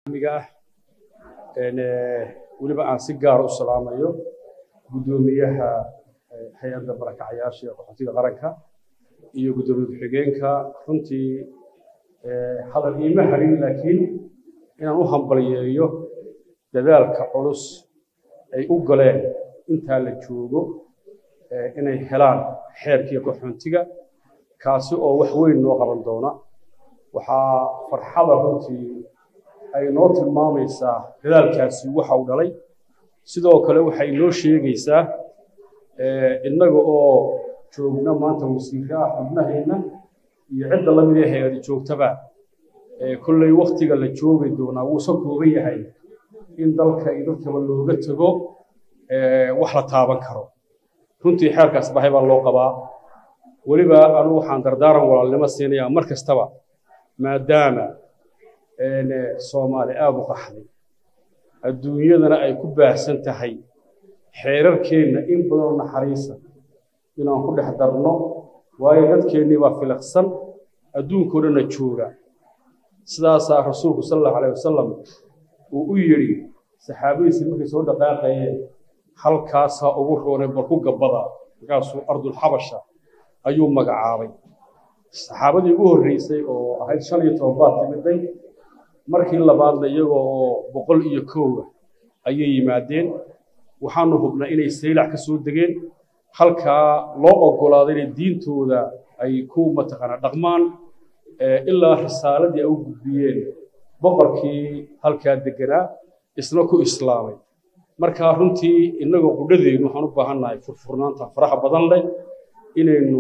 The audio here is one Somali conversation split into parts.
ah weliba aan si gaara u salaamayo guddoomiyaha hay-adda barakacayaasha ee qaxootiga qaranka iyo guddoomiye ku-xigeenka runtii hadal iima harin laakiin inaan u hambalyeeyo dadaalka culus ay u galeen intaa la joogo inay helaan xeerkii qaxoontiga kaasi oo wax weyn noo qaban doona waxaa farxada runtii ay noo tilmaamaysaa dadaalkaasi waxa uu dhalay sidoo kale waxay noo sheegaysaa innaga oo joogna maanta wasiiraha xubnaheenna iyo cidda la mid ee hay-adi joogtaba kolley waktiga la joogi doonaa wuusa kooban yahay in dalka iyo dadkaba looga tego wax la taaban karo runtii xeerkaas bahay baa loo qabaa weliba anugu waxaan dardaaran walaalnimo siinayaa mar kastaba maadaama soomaali aada u qaxday adduunyadana ay ku baahsan tahay xeerarkeenna in badanoo naxariisa inaan ku dhex darno waayo dadkeennii baa filaqsan adduunkao dhanna jooga sidaasaa rasuulku sal allahu alayh wasalam uu u yidhi saxaabadiisii markay soo dhaqaaqayeen halkaasaa ugu roonay bal ku gabbada markaasuu ardulxabasha ayuu magacaabay saxaabadii ugu horreysay oo ahayd shan iyo toban baad timiday markii labaadna iyagoo oo boqol iyo kowga ayay yimaadeen waxaanu hubnaa inay saylac ka soo degeen halkaa loo oggolaaday inay diintooda ay ku mataqaanaa dhaqmaan ilaa risaaladii ay u gudbiyeen boqorkii halkaa deganaa isna ku islaamay markaa runtii innagoo qudhadeennu waxaan u baahannahay furfurnaanta faraha badan leh inaynu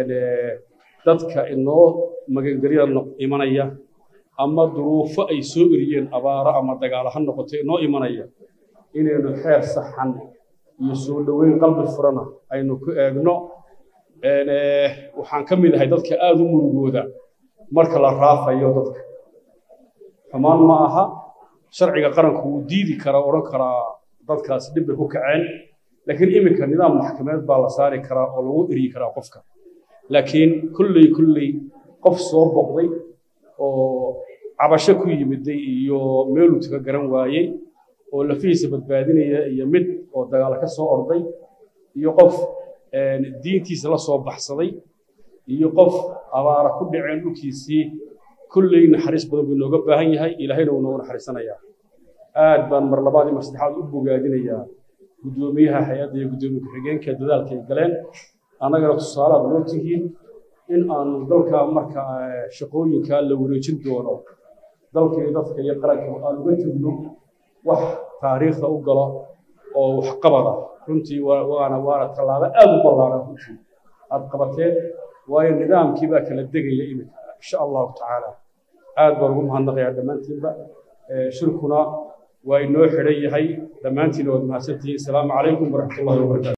dadka inoo magangelyada imanaya ama duruufo ay soo eriyeen abaaro ama dagaalo ha noqoto inoo imanaya inaynu xeer saxan iyo soo dhoweyn qalbi furana aynu ku eegno waxaan ka mid ahay dadka aada u murugooda marka la raafayo dadka xumaan ma aha sharciga qaranku wuu diidi karaa odhan karaa dadkaasi dhib bay ku kaceen laakiin iminka nidaam maxkamadeed baa la saari karaa oo lagu eryi karaa qofka laakiin kulley kulley qof soo boqday oo cabasho ku yimiday iyo meeluu taga garan waayey oo lafihiisa badbaadinaya iyo mid oo dagaal ka soo orday iyo qof diintiisa la soo baxsaday iyo qof abaara ku dhaceen dhulkiisii kulley naxariis badan buu inooga baahan yahay ilaahayna wuu noogu naxariisanayaa aad baan mar labaad iyo mar saddexaad u bogaadinayaa guddoomiyaha hay-adda iyo guddoomiye ku-xigeenka dadaalka ay galeen annagana tusaalaad noo tihiin in aanu dalka marka shaqooyinka la wareejin doono dalka iyo dadka iyo qaranka aan uga tegno wax taariikhda u galo oo waxqabada runtii waana waana tallaabo aada u ballaaran runtii aad qabateen waayo nidaamkii baa kala degaya iminka insha allahu tacaala aad baan ugu mahadnaqayaa dhammaantiinba shirkuna waa inoo xidhan yahay dhammaantiina waad mahadsantihiin asalaamu calaykum waraxmat ullahi wabarakatu